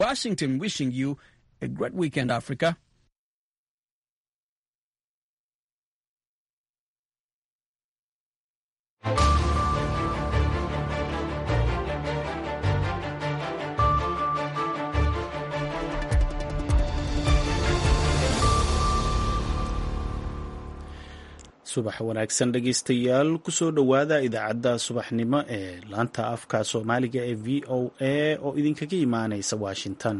Washington wishing you a great weekend, Africa. subax wanaagsan dhegaystayaal kusoo dhowaada idaacadda subaxnimo ee laanta afka soomaaliga ee v o a oo idinkaga imaanaysa washington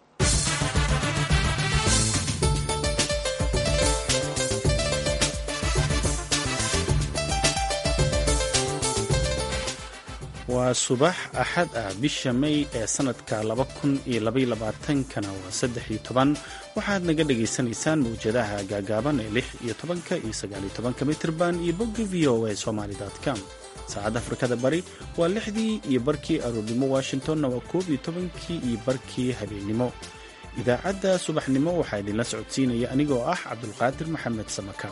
waa subax axad ah bisha may ee sanadka kana waa saddex iyo toban waxaad naga dhagaysanaysaan mawjadaha gaagaaban ee lix iyo tobanka iyo sagaal iyo tobanka mitirban iyo bogga v o a somaly com saacadda afrikada bari waa lixdii iyo barkii aroornimo washingtonna waa koob iyo tobankii iyo barkii habeennimo idaacadda subaxnimo waxaa idinla socodsiinaya anigoo ah cabdulqaadir maxamed samaka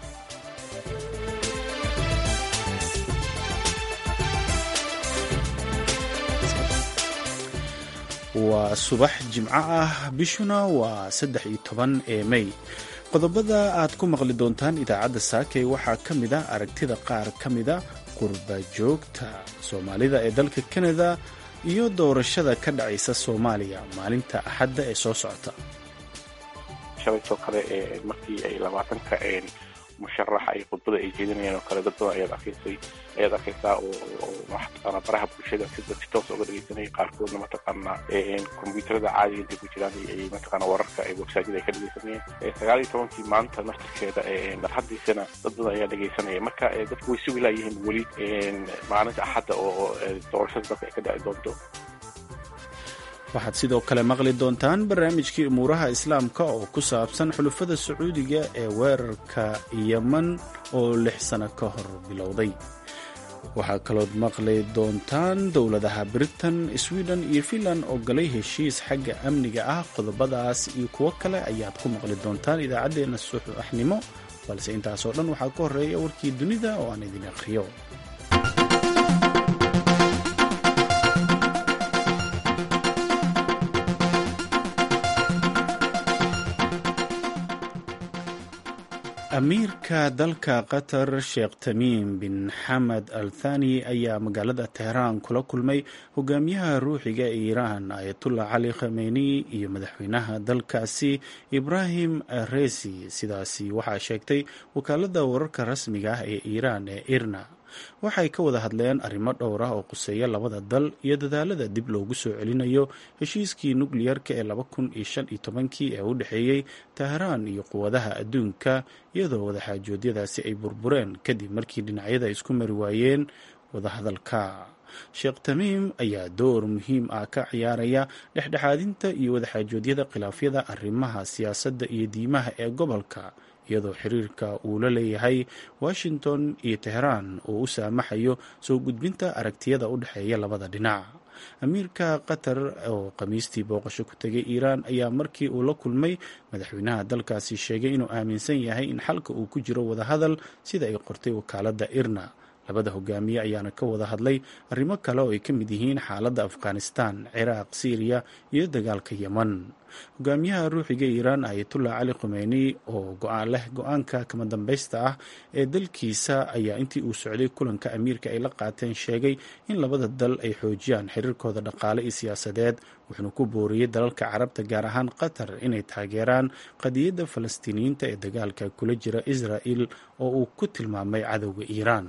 waa subax jimco ah bishuna waa saddex iyo toban ee mey qodobada aad ku maqli doontaan idaacadda saakey waxaa ka mid ah aragtida qaar ka mida qurba joogta soomaalida ee dalka kanada iyo doorashada ka dhacaysa soomaaliya maalinta axadda ee soo socota shalaytoo kale markii ay labaatanka musharax ay khudbada ay jeedinayaan oo kale dad badan ayaad arkaysay ayaad arkaysaa oo mataqaana baraha bulshada sida si toos uga dhegeysanaya qaarkoodna mataqaana kombyuutarada caadiga intay ku jiraan ay mataqaana wararka ay websaadyada ay ka dhegeysanayeen sagaal iyo tobankii maanta naftirkeeda haddiisana dad badan ayaa dhegeysanaya marka dadku way sugi laayihiin weli maalinta axadda oo doorashada dalka ay ka dhici doonto waxaad sidoo kale maqli doontaan barnaamijkii umuuraha islaamka oo ku saabsan xulufada sacuudiga ee weerarka yeman oo lix sano ka hor bilowday waxaa kalood maqli doontaan dowladaha britain sweden iyo finland oo galay heshiis xagga amniga ah qodobadaas iyo kuwo kale ayaad ku maqli doontaan idaacaddeenna subaxnimo balse intaasoo dhan waxaa ka horreeya warkii dunida oo aan idin akhriyo amiirka dalka qatar sheekh tamiim bin xamed al thani ayaa magaalada teheraan kula kulmay hogaamiyaha ruuxiga ee iiraan ayatullah cali khameyni iyo madaxweynaha dalkaasi ibrahim resi sidaasi waxaa sheegtay wakaalada wararka rasmiga ah ee iiraan ee irna waxay ka wada hadleen arrimo dhowr ah oo quseeya labada dal iyo dadaalada dib loogu soo celinayo heshiiskii nukliyarka ee laba kun iyo shan iyo tobankii ee u dhexeeyey teheraan iyo quwadaha adduunka iyadoo wadaxaajoodyadaasi ay burbureen kadib markii dhinacyada isku mari waayeen wadahadalka sheekh tamiim ayaa door muhiim ah ka ciyaaraya dhexdhexaadinta iyo wadaxaajoodyada khilaafyada arrimaha siyaasadda iyo diimaha ee gobolka iyadoo xiriirka uu la leeyahay washington iyo teheraan oo u saamaxayo soo gudbinta aragtiyada u dhexeeya labada dhinac amiirka qatar oo khamiistii booqasho ku tegay iiraan ayaa markii uu la kulmay madaxweynaha dalkaasi sheegay inuu aaminsan yahay in xalka uu ku jiro wadahadal sida ay qortay wakaaladda irna labada hogaamiye ayaana ka wada hadlay arrimo kale oo ay ka mid yihiin xaaladda afghanistan ciraaq syriya iyo dagaalka yeman hogaamiyaha ruuxiga iiraan ayatullah cali khumeyni oo go-aan leh go-aanka kama dambaysta ah ee dalkiisa ayaa intii uu socday kulanka amiirka ay la qaateen sheegay in labada dal ay xoojiyaan xiriirkooda dhaqaale iyo siyaasadeed wuxuuna ku booriyey dalalka carabta gaar ahaan qatar inay taageeraan qadiyadda falastiiniyiinta ee dagaalka kula jira israa'il oo uu ku tilmaamay cadowga iiraan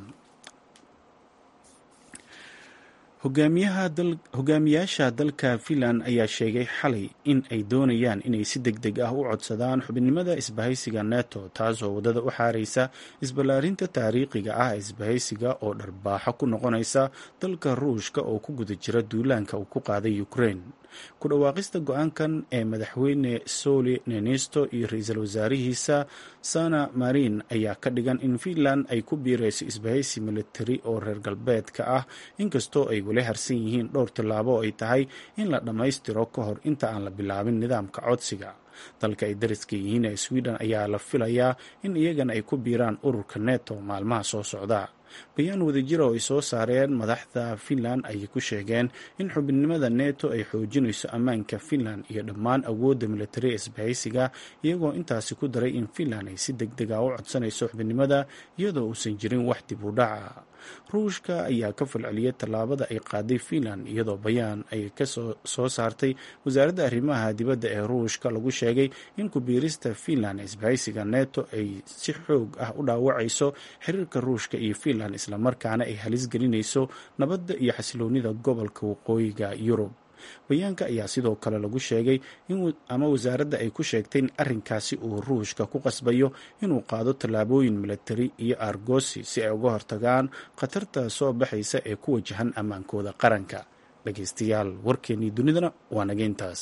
hogaamiyaasha dalka finland ayaa sheegay xalay in ay doonayaan inay si deg deg ah u codsadaan xubinimada isbahaysiga neto taasoo waddada u xaaraysa isballaarinta taariikhiga ah ee isbahaysiga oo dharbaaxo ku noqonaysa dalka ruushka oo ku guda jira duulaanka uu ku qaaday ukraine ku dhawaaqista go-aankan ee madaxweyne soli nenisto iyo ra-iisul wasaarihiisa sana marin ayaa ka dhigan in finland ay ku biirayso isbahaysi militari oo reer galbeedka ah inkastoo ay weli harsan yihiin dhowr tillaabo oo ay tahay in la dhammaystiro ka hor inta aan la bilaabin nidaamka codsiga dalka ay dariska yihiin ee sweden ayaa la filayaa in iyagana ay ku biiraan ururka neto maalmaha soo socda bayaan wadajira oo ay soo saareen madaxda finland ayay ku sheegeen in xubinimada neto ay xoojinayso ammaanka finland iyo dhammaan awoodda militari ee isbahaysiga iyagoo intaasi ku daray in finland ay si deg dega u codsanayso xubinimada iyadoo uusan jirin wax dib u dhaca ruushka ayaa ka falceliyay tallaabada ay qaaday finland iyadoo bayaan ay ka soo saartay wasaaradda arrimaha dibadda ee ruushka lagu sheegay in kubiirista finland isbahaysiga neto ay si xoog ah u dhaawacayso xiriirka ruushka iyo finland islamarkaana ay halis gelinayso nabadda iyo xasiloonida gobolka waqooyiga yurub bayaanka ayaa sidoo kale lagu sheegay ama wasaaradda ay ku sheegtay in arrinkaasi uu ruushka ku qasbayo inuu qaado tallaabooyin milatari iyo argosi si ay uga hortagaan khatarta soo baxaysa ee ku wajahan ammaankooda qaranka dhageystayaal warkeennii dunidana waa nageyntaas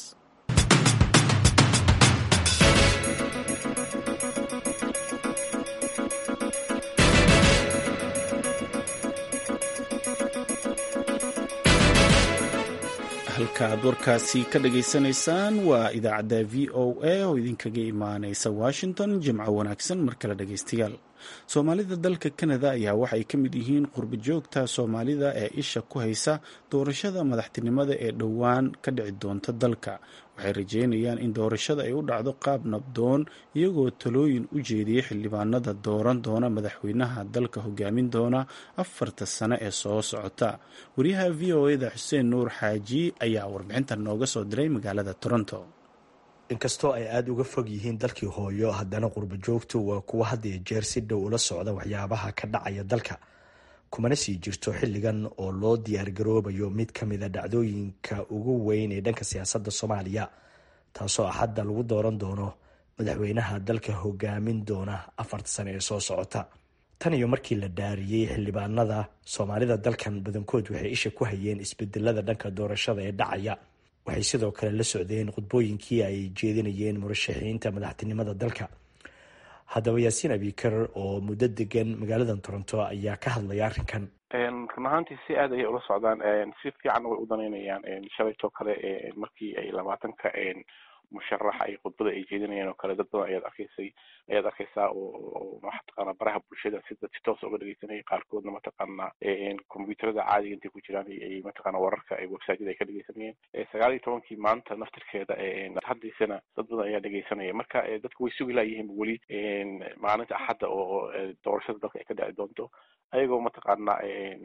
halka aad warkaasi ka dhageysanaysaan waa idaacadda v o a oo idinkaga imaaneysa washington jimco wanaagsan mar kale dhageystayaal soomaalida dalka kanada ayaa waxay ka mid yihiin qurba joogta soomaalida ee isha ku haysa doorashada madaxtinimada ee dhowaan ka dhici doonta dalka waxay rajeynayaan in doorashada ay u dhacdo qaab nabdoon iyagoo talooyin u jeediyay xildhibaanada dooran doona madaxweynaha dalka hogaamin doona afarta sano ee soo socota wariyaha v o eda xuseen nuur xaaji ayaa warbixintan nooga soo diray magaalada toronto inkastoo ay aada uga fog yihiin dalkii hooyo haddana qurba joogtu waa kuwa had iyo jeer si dhow ula socda waxyaabaha ka dhacaya dalka kumana sii jirto xilligan oo loo diyaargaroobayo mid ka mida dhacdooyinka ugu weyn ee dhanka siyaasadda soomaaliya taasoo axadda lagu dooran doono madaxweynaha dalka hogaamin doona afarta sane ee soo socota tan iyo markii la dhaariyey xildhibaanada soomaalida dalkan badankood waxay isha ku hayeen isbedelada dhanka doorashada ee dhacaya waxay sidoo kale la socdeen khudbooyinkii ay jeedinayeen murashaxiinta madaxtinimada dalka haddaba yaasiin abikar oo muddo degan magaalada toronto ayaa ka hadlaya arrinkan run ahaantii si aad ayay ula socdaan si fiican way u danaynayaan shalaytoo kale markii ay labaatanka musharax ay khudbada ay jeedinayeen oo kale dad badan ayaad arkaysay ayaad arkaysaa oo mataqaana baraha bulshada sida si toos uga dhegeysanayay qaarkoodna mataqaana combyuuterada caadiga intay ku jiraan ay mataqaana wararka ay websiteyada ay ka dhegeysanayeen sagaal iyo tobankii maanta naftirkeeda haddiisana dad badan ayaa dhegeysanaya marka dadku way sugi laayihiin weli maalinta axadda oo doorashada dalka ay ka dhici doonto ayagoo mataqaana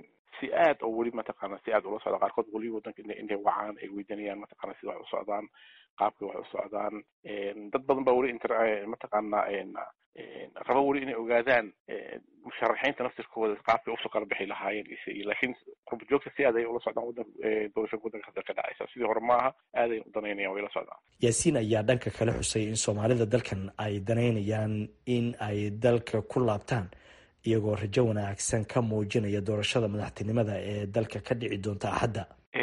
si aad oo weli mataqaana si aad ula socda qaarkood weli wadanka intay wacaan ay weydanayaan mataqana sida wax u socdaan qaabkay wax u socdaan dad badan baa weli inter mataqaana raba weli inay ogaadaan musharaxiinta naftirkooda qaabkay usoo kala bixi lahaayeen laakiin qurba joogta si aad ay ula socdaan wadan doorashada wadanka hadda ka dhacaysa sidii hore maaha aad ay u danaynayaan way la socdaan yaasiin ayaa dhanka kale xusay in soomaalida dalkan ay danaynayaan in ay dalka ku laabtaan iyagoo rajo wanaagsan ka muujinaya doorashada madaxtinimada ee dalka ka dhici doonta axadda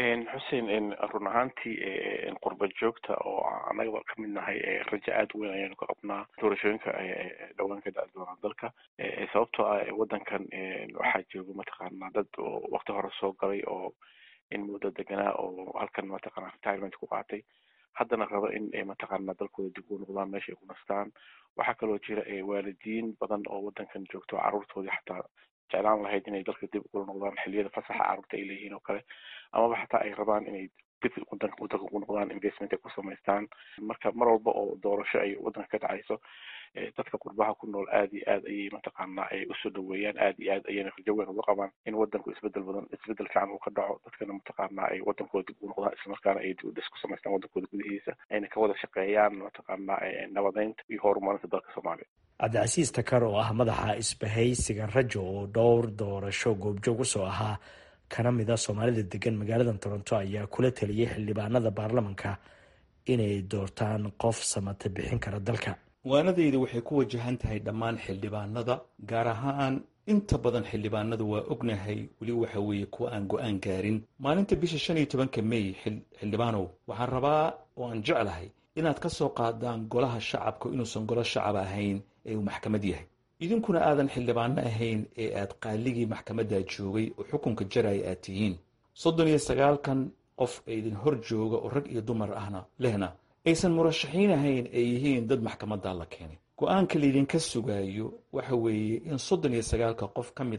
xuseen run ahaantii qurba joogta oo annagaba ka mid nahay rajo aada weyn ayaanu ka qabnaa doorashooyinka dhowaan ka dhaci doonaa dalka sababtoo ah wadankan waxaa jooga mataqaana dad oo wakti hore soo galay oo in muddo deganaa oo halkan mataqana retirement ku qaatay haddana raba in mataqaana dalkooda dib u noqdaan meesha ay ku nastaan waxaa kaloo jira waalidiin badan oo wadankan joogto caruurtoodii xataa jeclaan lahayd inay dalka dib ugula noqdaan xilliyada fasaxa carruurta ay leeyihiin oo kale amaba xataa ay rabaan inay dib wadanka wadanka ugu noqdaan investment ay ku samaystaan marka mar walba oo doorasho ay wadanka ka dhacayso dadka qurbaha ku nool aad iyo aad ayay mataqaana ay usoo dhaweeyaan aad iyo aad ayayna rajo weyn uga qabaan in wadanku isbedel badan isbedel fiican uu ka dhaco dadkana mataqaana ay wadankooda dib ugu noqdaan islamarkaana ay dibudhis ku samaystaan wadankooda gudihiisa ayna ka wada shaqeeyaan mataqaana nabadeynta iyo horumarinta dalka soomaaliya cabdicasiis takar oo ah madaxa isbahaysiga rajo oo dhowr doorasho goobjoog usoo ahaa kana mid a soomaalida degan magaalada toronto ayaa kula taliyey xildhibaanada baarlamanka inay doortaan qof samata bixin kara dalka waanadayda waxay ku wajahan tahay dhammaan xildhibaanada gaar ahaan inta badan xildhibaanada waa ognahay weli waxa weeye kuwa aan go-aan gaarin maalinta bisha shan iyo tobanka may xildhibaanow waxaan rabaa oo aan jeclahay inaad ka soo qaadaan golaha shacabka inuusan golo shacab ahayn ee uu maxkamad yahay idinkuna aadan xildhibaano ahayn ee aad qaaligii maxkamadda joogay oo xukunka jaraya aad tihiin soddon iyo sagaalkan qof ee idin hor jooga oo rag iyo dumar ahna lehna aysan murashaxiin ahayn ay yihiin dad maxkamadda la keenay go-aanka laydinka sugaayo waxa weeye in soddon iyo sagaalka qof ka mid ah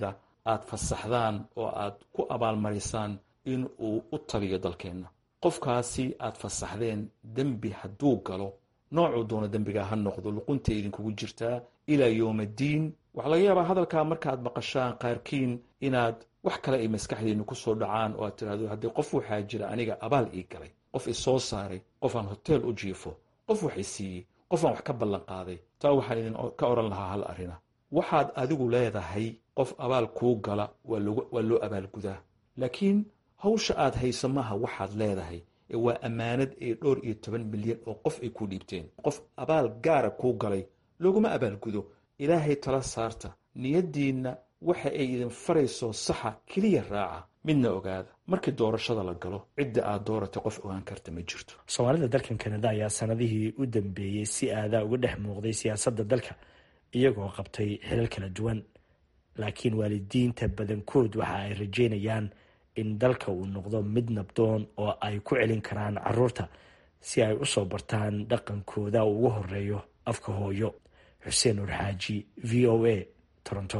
aad fasaxdaan oo aad ku abaalmarisaan in uu u taliyo dalkeenna qofkaasi aad fasaxdeen dembi hadduu galo noocuu doono dembiga ha noqdo luqunta idinkugu jirtaa ilaa yowmaddiin waxaa laga yaabaa hadalkaa markaaad maqashaan qaarkiin inaad wax kale ay maskaxdiinna ku soo dhacaan oo aad tidhahdo haddii qof waxaa jira aniga abaal ii galay qof isoo saaray qof aan hoteel u jiifo qof wax i siiyey qof aan wax ka ballan qaaday taa waxaan idin ka odhan lahaa hal arina waxaad adigu leedahay qof abaal kuu gala waa loo abaalgudaa laakiin hawsha aad hayso maaha waxaad leedahay ee waa ammaanad ee dhowr iyo toban milyan oo qof ay ku dhiibteen qof abaal gaara kuu galay looguma abaalgudo ilaahay tala saarta niyaddiinna waxa ay idin farayso saxa keliya raaca midna ogaada markii doorashada la galo cidda aad dooratay qof ogaan karta ma jirto soomaalida dalkan kanada ayaa sanadihii u dambeeyey si aadaa uga dhex muuqday siyaasadda dalka iyagoo qabtay xilal kala duwan laakiin waalidiinta badankood waxa ay rajeynayaan in dalka uu noqdo mid nabdoon oo ay ku celin karaan caruurta si ay u soo bartaan dhaqankooda uu ugu horeeyo afka hooyo xuseen nur xaaji v o a toronto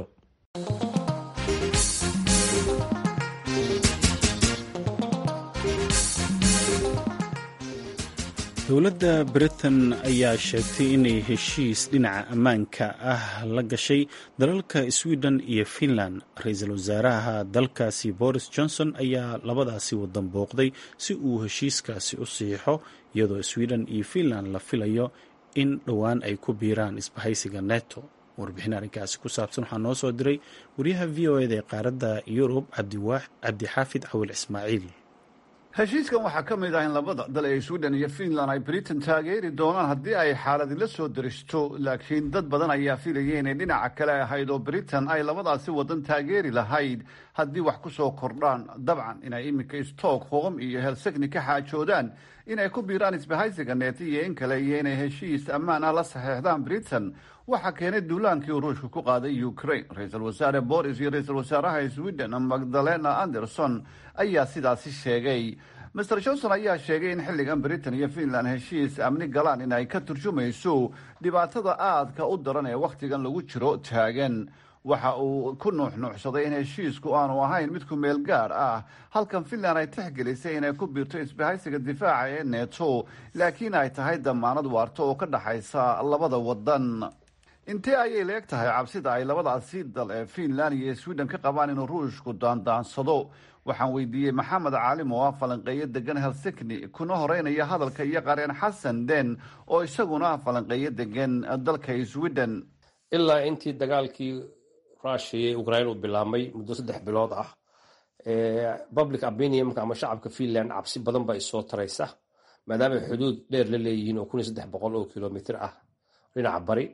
dowladda britain ayaa sheegtay inay heshiis dhinaca ammaanka ah la gashay dalalka sweden iyo finland ra-iisul wasaaraha dalkaasi boris johnson ayaa labadaasi wadan booqday si uu heshiiskaasi u siixo iyadoo sweden iyo finland la filayo in dhowaan ay ku biiraan isbahaysiga neto warbixin arrinkaasi ku saabsan waxaa noo soo diray wariyaha v o eda ee qaaradda yurub cabdixaafid cawil ismaaciil heshiiskan waxaa ka mid ah in labada dal ee sweden iyo finland ay britain taageeri doonaan haddii ay xaaladila soo daristo laakiin dad badan ayaa filaya inay dhinaca kale ahayd oo britain ay labadaasi wadan taageeri lahayd haddii wax ku soo kordhaan dabcan inay iminka stockholm iyo helsegni ka xaajoodaan inay ku biiraan isbahaysiga neet iyo in kale iyo inay heshiis ammaan ah la saxeexdaan britain waxaa keenay duulaankii uu ruushka ku qaaday ukraine ra-iisul wasaare boris iyo ra-iisul wasaaraha sweden magdalena anderson ayaa sidaasi sheegay master johnson ayaa sheegay in xilligan britain iyo finland heshiis amni galaan in ay ka turjumayso dhibaatada aadka u daran ee wakhtigan lagu jiro taagan waxa uu ku nuuxnuuxsaday in heshiisku aanu ahayn mid ku meel gaar ah halkan finland ay tixgelisay inay ku biirto isbahaysiga difaaca ee neto laakiin ay tahay damaanad waarto oo ka dhaxaysa labada wadan intee ayay leeg tahay cabsida ay labadaasi dal ee finland iyo sweden ka qabaan inuu ruushku daandaansado waxaan weydiiyey maxamed caalim oo ah falanqeeyo degan helsikni kuna horeynaya hadalka iyo qareen xasan den oo isaguna ah falanqeeyo degan dalka sweden ilaa intii dagaalkii rushia ee ukraine uu bilaabmay muddo saddex bilood ah public opinionka ama shacabka finland cabsi badan baa isoo taraysa maadaama xuduud dheer la leeyihiin oo kun iyo saddex boqol oo kilomitr ah dhinaca bari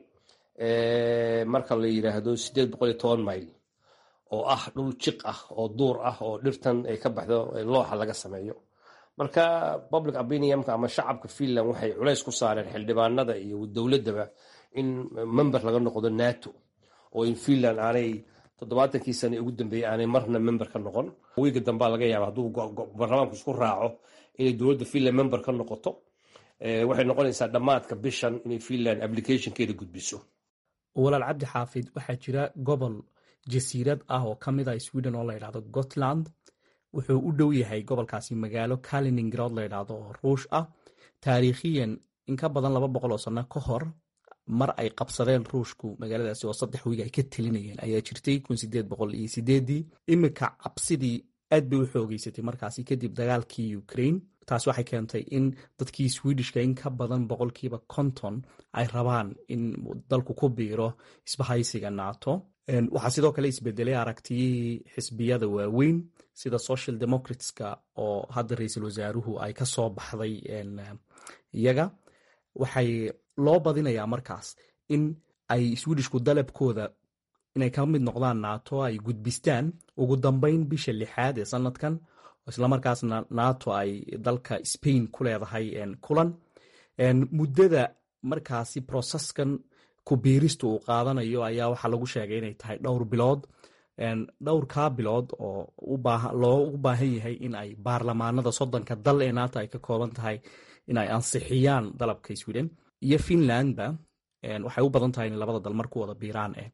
marka la yidhaahdo sideed boqol iyo toban mayl oo ah dhul jiq ah oo duur ah oo dhirtan ay ka baxdo looxa laga sameeyo marka public opinionka ama shacabka finland waxay culays ku saareen xildhibaanada iyo dowladdaba in member laga noqdo nato oo in finland aanay toddobaatankii sane ugu dambeeyey aanay marna member ka noqon wiiga dambaa laga yaaba hadduu baarlamaanku isku raaco inay dowladda finland member ka noqoto waxay noqonaysaa dhammaadka bishan inay finland applicationkeeda gudbiso walaal cabdi xaafid waxaa jira gobol jasiirad ah oo ka mid ah sweden oo layidhahdo gotland wuxuu u dhow yahay gobolkaasi magaalo kaliningrad layidhahdo oo ruush ah taariikhiyan in ka badan laba boqol oo sano ka hor mar ay qabsadeen ruushku magaaladaasi oo saddex wiig ay ka telinayeen ayaa jirtay kun sideed boqol iyo sideedii iminka cabsidii aad bay u xoogeysatay markaasi kadib dagaalkii ukraine taas waxay keentay in dadkii swedishka in ka badan boqolkiiba konton ay rabaan in dalku ku biiro isbahaysiga nato waxaa sidoo kale isbedelay aragtiyihii xisbiyada waaweyn sida social democratska oo hadda ra-iisul wasaaruhu ay ka soo baxday iyaga waxay loo badinayaa markaas in ay swedishku dalabkooda inay ka mid noqdaan nato ay gudbistaan ugu dambeyn bisha lixaad ee sanadkan islamarkaasna nato ay dalka spain ku leedahay kulan muddada markaasi processkan kubiirista uu qaadanayo ayaa waxaa lagu sheegay inay tahay dhowr bilood dhowrkaa bilood oo loogu baahan yahay in ay baarlamaanada soddonka dal ee nato ay ka kooban tahay in ay ansixiyaan dalabka sweden iyo finlandba waxay u badan tahay in labada dal mar ku wada biiraan eh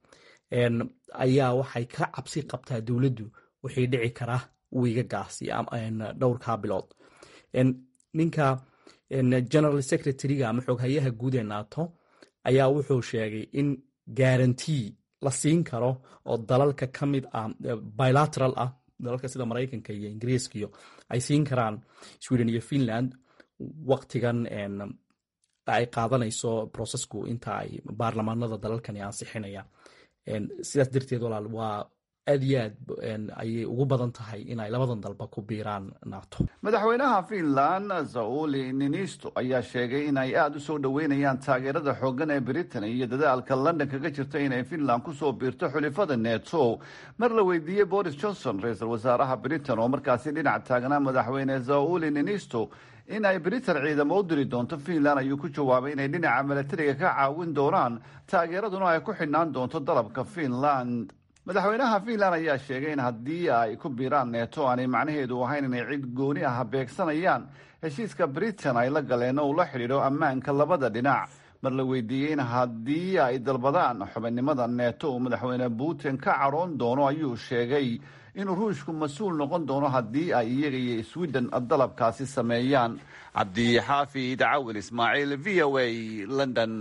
ayaa waxay ka cabsi qabtaa dowladdu wixii dhici kara wiigagaasi dhowrkaa bilood ninka general secretary-ga ama xooghayaha guud ee nato ayaa wuxuu sheegay in garantii la siin karo oo dalalka ka mid ah bilateral ah dalalka sida maraykanka iyo ingiriiskaiyo ay siin karaan sweden iyo finland waktigan ay qaadanayso processku inta ay baarlamaanada dalalkani ansixinayaan sidaas darteed walaal waa aad iyo aad ayay ugu badan tahay inay labadan dalba ku biiraan nato madaxweynaha finland sauli ninisto ayaa sheegay in ay aada u soo dhoweynayaan taageerada xoogan ee britain iyo dadaalka london kaga jirta inay finland kusoo biirto xulifada neto mar la weydiiyey boris johnson ra-iisul wasaaraha britain oo markaasi dhinac taagnaa madaxweyne sauli ninisto in ay britain ciidamo u diri doonto finland ayuu ku jawaabay inay dhinaca milatariga ka caawin doonaan taageeraduna ay ku xidhnaan doonto dalabka finland madaxweynaha finland ayaa sheegay in haddii ay ku biiraan neeto aanay macnaheedu ahayn inay cid gooni ah beegsanayaan heshiiska britain ay la galeen oo ula xidhiidho ammaanka labada dhinac mar la weydiiyey in haddii ay dalbadaan xubinnimada neeto uu madaxweyne putin ka cadhoon doono ayuu sheegay inuu ruushku mas-uul noqon doono haddii ay iyaga iyo sweden dalabkaasi sameeyaan cabdixaafid cawil ismaaciil v o a london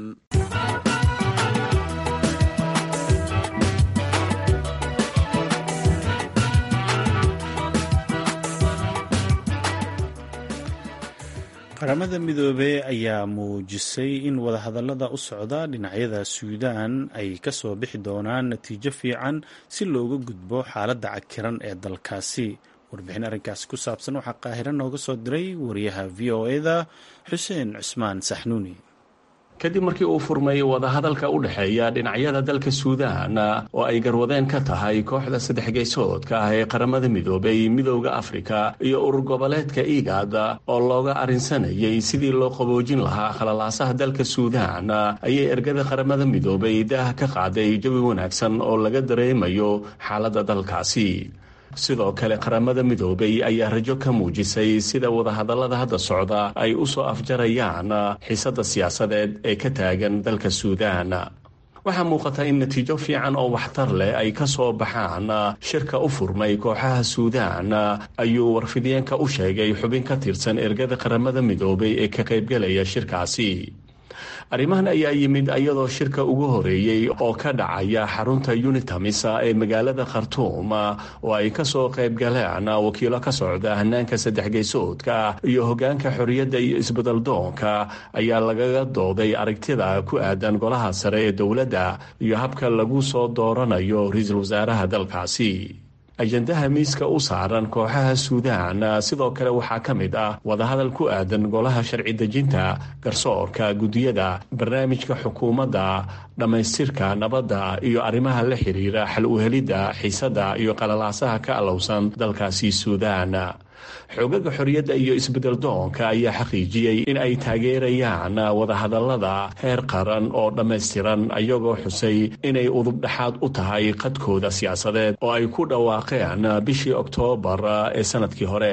qaramada midoobey ayaa muujisay in wadahadallada u socda dhinacyada suudaan ay ka soo bixi doonaan natiijo fiican si looga gudbo xaaladda cakiran ee dalkaasi warbixin arrinkaasi ku saabsan waxaa qaahiro nooga soo diray wariyaha v o e-da xuseen cusmaan saxnuuni kadib markii uu furmay wadahadalka u dhexeeya dhinacyada dalka suudaan oo ay garwadeen ka tahay kooxda saddex geysoodka ah ee qaramada midoobay midooda afrika iyo urur goboleedka igaad oo looga arrinsanayay sidii loo qaboojin lahaa khalalaasaha dalka suudaan ayay ergada qaramada midoobay daah ka qaaday jawi wanaagsan oo laga dareemayo xaaladda dalkaasi sidoo kale qaramada midoobay ayaa rajo ka muujisay sida wadahadallada hadda socda ay u soo afjarayaan xiisadda siyaasadeed ee ka taagan dalka suudaan waxaa muuqata in natiijo fiican oo waxtar leh ay ka soo baxaan shirka u furmay kooxaha suudaan ayuu warfidiyeenka u sheegay xubin ka tirsan ergada qaramada midoobay ee ka qaybgelaya shirkaasi arrimahan ayaa yimid iyadoo shirka ugu horeeyey oo ka dhacaya xarunta unitamisa ee magaalada khartuum oo ay kasoo qayb galeen wakiilo ka socda hanaanka saddex geysoodka iyo hogaanka xorriyadda iyo isbeddeldoonka ayaa lagaga dooday aragtida ku aadan golaha sare ee dowladda iyo habka lagu soo dooranayo ra-iisul wasaaraha dalkaasi ajandaha miiska u saaran kooxaha suudaan sidoo kale waxaa ka mid ah wadahadal ku aadan golaha sharci dejinta garsoorka guddiyada barnaamijka xukuumadda dhammaystirka nabadda iyo arrimaha la xiriira xal uhelidda xiisadda iyo qalalaasaha ka alowsan dalkaasi suudaan xoogaga xorriyadda iyo isbeddeldoonka ayaa xaqiijiyey in ay taageerayaan wadahadallada heer qaran oo dhammaystiran ayagoo xusay inay udubdhexaad u tahay qadkooda siyaasadeed oo ay ku dhawaaqeen bishii oktoobar ee sannadkii hore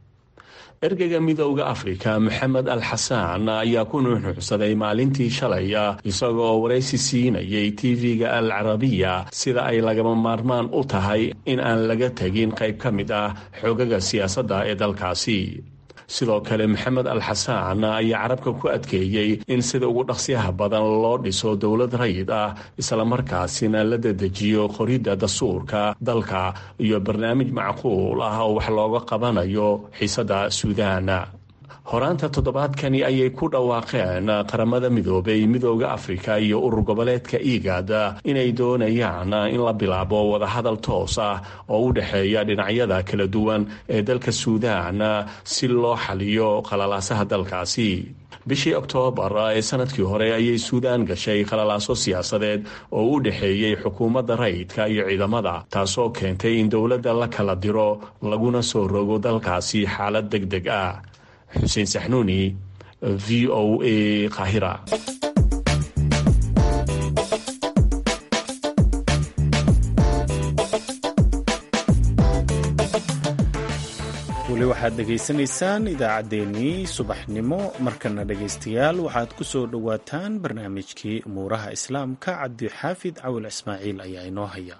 ergeyga midowda afrika moxamed al xasaan ayaa ku nuuxnuuxsaday maalintii shalay isagoo waraysi siinayay tv-ga al carabiya sida ay lagama maarmaan u tahay in aan laga tegin qayb ka mid ah xoogaga siyaasadda ee dalkaasi sidoo kale maxamed al xasaan ayaa carabka ku adkeeyey in sida ugu dhaqsiyaha badan loo dhiso dowlad rayid ah islamarkaasina la dedejiyo qoridda dastuurka dalka iyo barnaamij macquul ah oo wax looga qabanayo xiisadda suudaan horaanta toddobaadkani ayay ku dhawaaqeen qaramada midoobay midooda afrika iyo urur goboleedka igaad inay doonayaan in la bilaabo wadahadal toos ah oo u dhexeeya dhinacyada kala duwan ee dalka suudaan si loo xaliyo qalalaasaha dalkaasi bishii oktoobar ee sanadkii hore ayay suudaan gashay qalalaaso siyaasadeed oo u dhexeeyey xukuumadda rayidka iyo ciidamada taasoo keentay in dowladda la kala diro laguna soo rogo dalkaasi xaalad deg deg ah xuseen saxnuuni v o a kahira weli weli waxaad dhegaysanaysaan idaacaddeenii subaxnimo markana dhegaystayaal waxaad ku soo dhowaataan barnaamijkii umuuraha islaamka cabdixaafid cawil ismaaciil ayaa inoo haya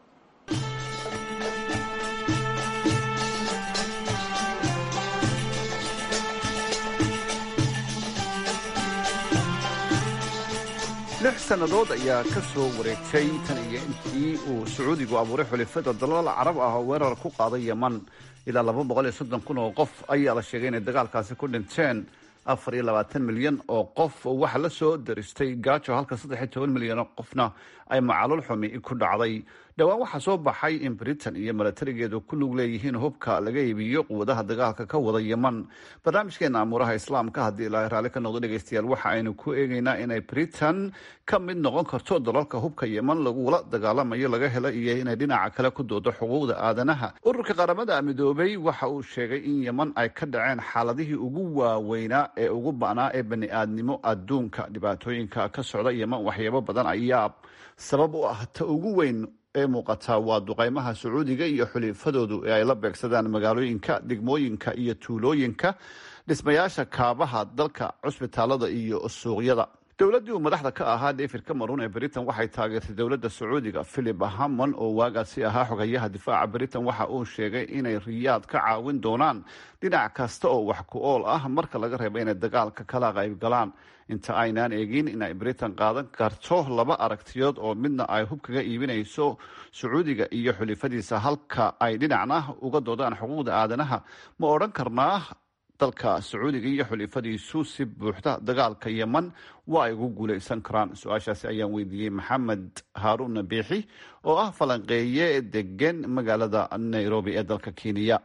lix sannadood ayaa ka soo wareegtay tan iyo intii uu sacuudigu abuuray xulifada dalal carab ah oo weerar ku qaaday yeman ilaa laba boqol iyo soddon kun oo qof ayaa la sheegay inay dagaalkaasi ku dhinteen afar iyo labaatan milyan oo qof waxa la soo daristay gaajo halka saddex iyo toban milyan oo qofna ay macaluul xumi ku dhacday dhowaan waxaa soo baxay in britain iyo milatarigeedu ku lug leeyihiin hubka laga iibiyo quwadaha dagaalka ka wada yeman barnaamijkeena amuuraha islaamka haddii ilaahay raalli ka noqdo dhegeystayaal waxa aynu ku eegeynaa inay britain ka mid noqon karto dalalka hubka yeman lagula dagaalamayo laga helo iyo inay dhinaca kale ku doodo xuquuqda aadanaha ururka qaramada midoobay waxa uu sheegay in yeman ay ka dhaceen xaaladihii ugu waaweynaa ee ugu ba'naa ee bani aadnimo adduunka dhibaatooyinka ka socda yeman waxyaabo badan ayaa sabab u ah ta ugu weyn ee muuqataa waa duqaymaha sacuudiga iyo xulifadoodu ee ay la beegsadaan magaalooyinka degmooyinka iyo tuulooyinka dhismayaasha kaabaha dalka cusbitaalada iyo suuqyada dowladdii uu madaxda ka ahaa david cameron ee britain waxay taageertay dowladda sacuudiga philip hammon oo waagaasi ahaa xogayaha difaaca britain waxa uu sheegay inay riyaad ka caawin doonaan dhinac kasta oo wax ku ool ah marka laga reebo inay dagaalka kala qayb galaan inta aynaan eegin inay britain qaadan karto laba aragtiyood oo midna ay hub kaga iibinayso sacuudiga iyo xulifadiisa halka ay dhinacna uga doodaan xuquuqda aadanaha ma odhan karnaa dalka sacuudiga iyo xulifadiisu si buuxda dagaalka yeman waa ay ugu guuleysan karaan su-aashaasi ayaan weydiiyey maxamed haaruun biixi oo ah falanqeeye degan magaalada nairobi ee dalka kenya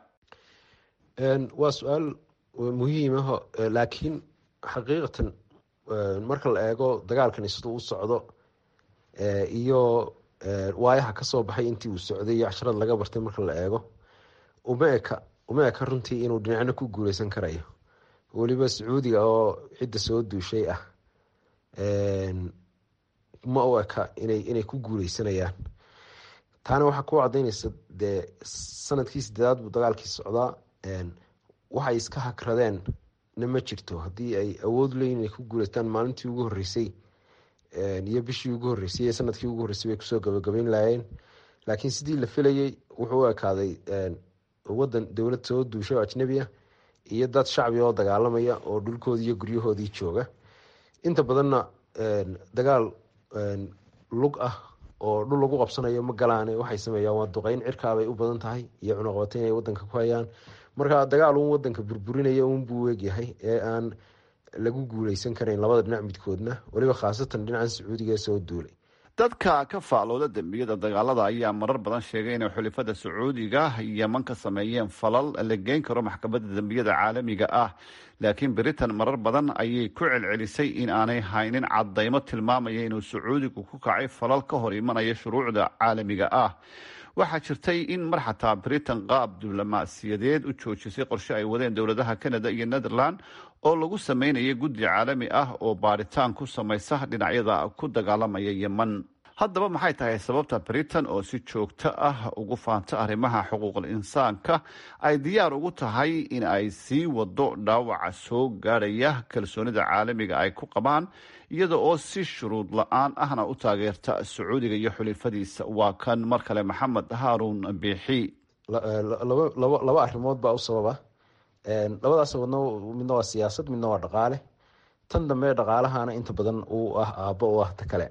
waa su-aal muhiimaho laakiin xaqiiqatan marka la eego dagaalkani siduu u socdo iyo waayaha kasoo baxay intii uu socday iyo casharad laga bartay marka la eego uma eka uma eka runtii inuu dhinacna ku guuleysan karayo weliba sacuudiga oo cidda soo duushay ah ma u eka inay inay ku guuleysanayaan taana waxaa ku cadaynaysa dee sanadkii sideedaad buu dagaalkii socdaa waxay iska hakradeen na ma jirto haddii ay awood leeyiin inay ku guuleystaan maalintii ugu horeysay iyo bishii ugu horeysay iyo sanadkii ugu horreysay bay kusoo gabagabeyn laayeen laakiin sidii la filayay wuxuu u ekaaday wadan dowlad soo duushay oo ajnabi ah iyo dad shacbi oo dagaalamaya oo dhulkoodii iyo guryahoodii jooga inta badanna dagaal lug ah oo dhul lagu qabsanayo ma galaan waxay sameeyaan waa duqeyn cirkaabay u badan tahay iyo cunuqabateyn ay wadanka ku hayaan marka dagaal uun wadanka burburinaya uunbuu weegyahay ee aan lagu guuleysan karayn labada dhinac midkoodna weliba khaasatan dhinacan sacuudiga ee soo duulay dadka ka faalooda dembiyada dagaalada ayaa marar badan sheegay inay xulifada sacuudiga yeman ka sameeyeen falal la geyn karo maxkamadda dembiyada caalamiga ah laakiin britain marar badan ayay ku celcelisay in aanay haynin cadaymo tilmaamaya inuu sacuudigu ku kacay falal ka hor imanaya shuruucda caalamiga ah waxaa jirtay in mar xataa britain qaab diblomaasiyadeed u joojisay qorshe ay wadeen dowladaha canada iyo netherland oo lagu sameynaya guddi caalami ah oo baaritaan ku samaysa dhinacyada ku dagaalamaya yeman haddaba maxay tahay sababta britain oo si joogto ah ugu faanta arrimaha xuquuqul insaanka ay diyaar ugu tahay in ay sii wado dhaawaca soo gaadhaya kalsoonida caalamiga ay ku qabaan iyada oo si shuruud la-aan ahna u taageerta sacuudiga iyo xulifadiisa waa kan mar kale maxamed haaruun biixi laba arrimood baa u sababa labadaas sababna midna waa siyaasad midna waa dhaqaale tan dambe dhaqaalahana inta badan uu ah aabbo u ah ta kale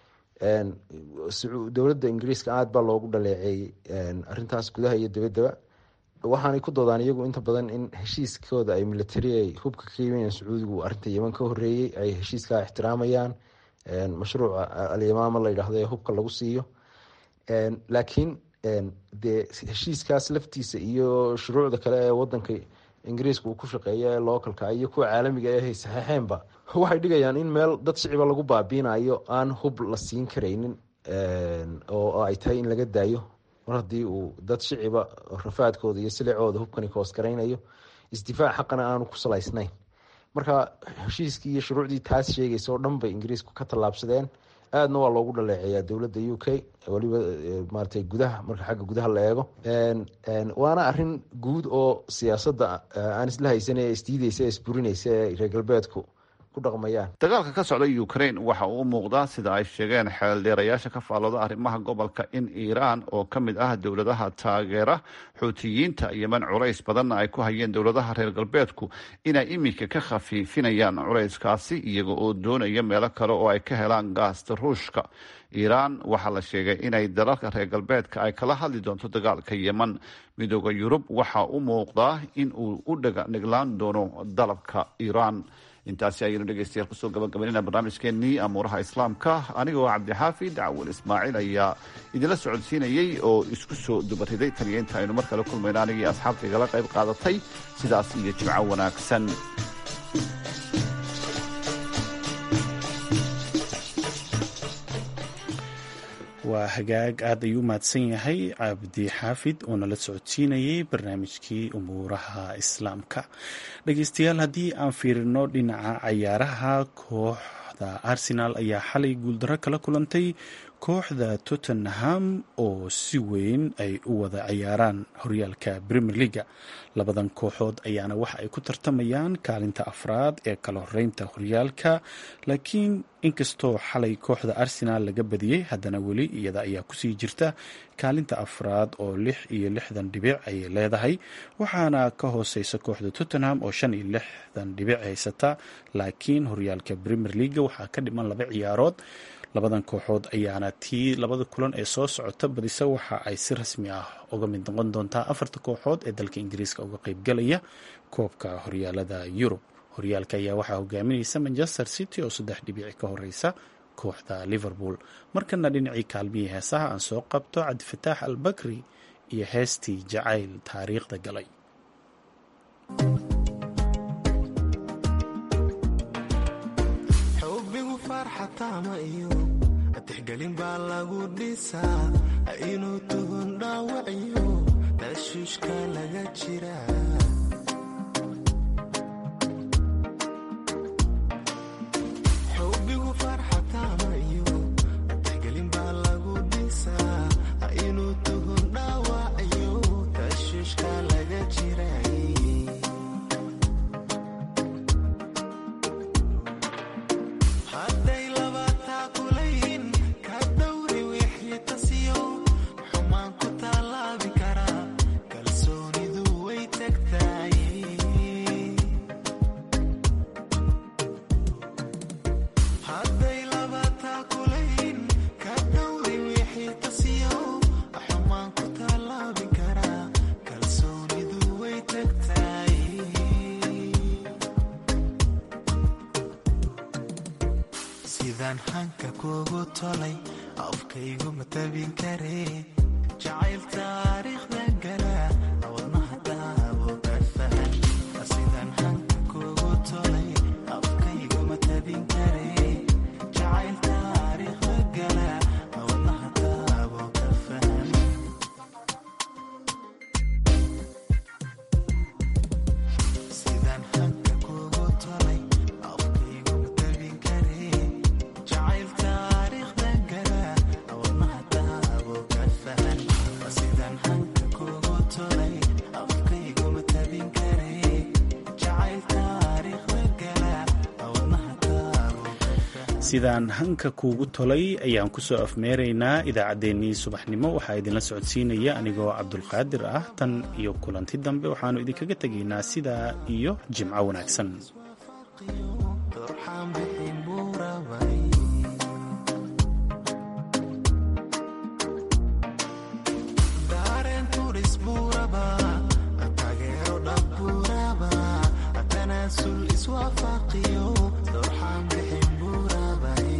dowladda ingiriiska aada baa loogu dhaleeceeyey arintaas gudaha iyo dabadaba waxaanay ku doodaan iyagu inta badan in heshiiskooda ay militari ay hubka ka yimayan sacuudigu arinta yeman ka horeeyey ay heshiiskaa ixtiraamayaan mashruuca alyamaama la yidhaahdo ee hubka lagu siiyo laakiin dee heshiiskaas laftiisa iyo shuruucda kale ee wadanka ingiriiska uu ku shaqeeya ee localka iyo kuwa caalamiga ee saxeixeenba waxay dhigayaan in meel dad shiciba lagu baabiinayo aan hub la siin karaynin oo ay tahay in laga daayo mar haddii uu dad shiciba rafaadkooda iyo silicooda hubkani koosgaraynayo isdifaac xaqana aanu ku salaysnayn marka heshiiskii iyo shuruucdii taas sheegaysa oo dhan bay ingiriisku ka tallaabsadeen aadna waa loogu dhaleeceeyaa dowladda u k waliba maratay gudaha marka xagga gudaha la eego waana arin guud oo siyaasadda aan isla haysan ee isdiideysa ee isburinaysa ee reer galbeedku dagaalka ka socda ukraine waxa uu u muuqdaa sida ay sheegeen xeeldheerayaasha ka faallooda arrimaha gobolka in iiraan oo ka mid ah dowladaha taageera xuutiyiinta yeman culays badanna ay ku hayeen dowladaha reer galbeedku inay iminka ka khafiifinayaan culayskaasi iyaga oo doonaya meelo kale oo ay ka helaan gaasta ruushka iiraan waxaa la sheegay inay dalalka reer galbeedka ay kala hadli doonto dagaalka yeman midooda yurub waxa u muuqdaa in uu u dhaga niglaan doono dalabka iiraan intaasi ayaynu dhegeystayaal kusoo gabagabaynayna barnaamijkeenii amuuraha islaamka anigoo cabdixaafid cawal ismaaciil ayaa idinla socodsiinayey oo isku soo dubariday taniyo inta aynu mar kale kulmayno anigii asxaabta igala qayb qaadatay sidaas iyo jimco wanaagsan waa hagaag aad ayuu u mahadsan yahay cabdi xaafid oo nala socodsiinayay barnaamijkii umuuraha islaamka dhegeystayaal haddii aan fiirino dhinaca cayaaraha kooxda arsenal ayaa xalay guuldaro kala kulantay kooxda tottenham oo si weyn ay u wada ciyaaraan horyaalka premier leaga labadan kooxood ayaana waxa ay ku tartamayaan kaalinta afraad ee kala horeynta horyaalka laakiin inkastoo xalay kooxda arsenal laga badiyey haddana weli iyada ayaa kusii jirta kaalinta afraad oo lix iyo lixdan dhibic ayay leedahay waxaana ka hooseysa kooxda tottenham oo shan iyo lixdan dhibic haysata laakiin horyaalka premier leaga waxaa ka dhiman laba ciyaarood labadan kooxood ayaana tii labada kulan ee soo socota badisa waxa ay si rasmi ah uga mid noqon doontaa afarta kooxood ee dalka ingiriiska uga qeybgalaya koobka horyaalada yurub horyaalka ayaa waxaa hogaaminaysa manchester city oo saddex dhibici ka horeysa kooxda liverpool markana dhinacii kaalmihii heesaha aan soo qabto cabdifataax al bakri iyo heestii jacayl taariikhda galay tixgelin baa lagu dhisaa inuu tuhun dhaawaciyo tashuushka laga jira xubigu farxataamayo tixgelin baa lagu dhisaa inuu tuhun dhaawaciyo tashuushka laga jira sidaan hanka kugu tolay afkaygu matabin kare jacayl taariikhda gala wadnaha daabo ka fahan sidaan hanka kugu tolay afkaygu matabin kare jacayl taariikhda gala wadnaha daabo ka fahan sidaan hanka kugu tolay afkaygu matabin kare jacayl taariikhda gala wadnaha daabo ka fahan sidaan hanka kugu tolay afkaygu matabin kare jacayl taariikhda gala wadnaha daabo ka fahan sidaan hanka kuugu tolay ayaan kusoo afmeeraynaa idaacaddeenii subaxnimo waxaa idinla socodsiinaya anigoo cabdulqaadir ah tan iyo kulanti dambe waxaanu idinkaga tegaynaa sidaa iyo jimco wanaagsan turxaan bixin buu rabay dareen turis buu rabaa taageero dhab buu rabaa tanaasul iswaafaqiyo turxaan bixin buu rabay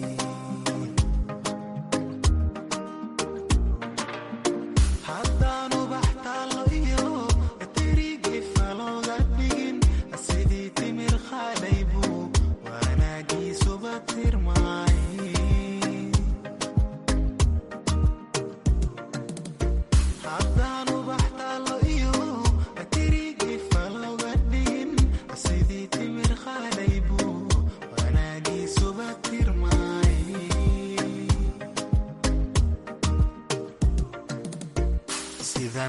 haddaanu baxtaalo iyo tirigi falooga dhigin sidii timir khaalay buu wanaagiisuba tirmaay haddaanu baxtaalo iyo tirigi falooga dhigin sidii timir khaalay buu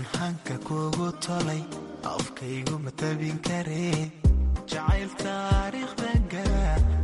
sidaan hanka kugu tolay afkaygu ma tabin karee jacayl taariikhda gala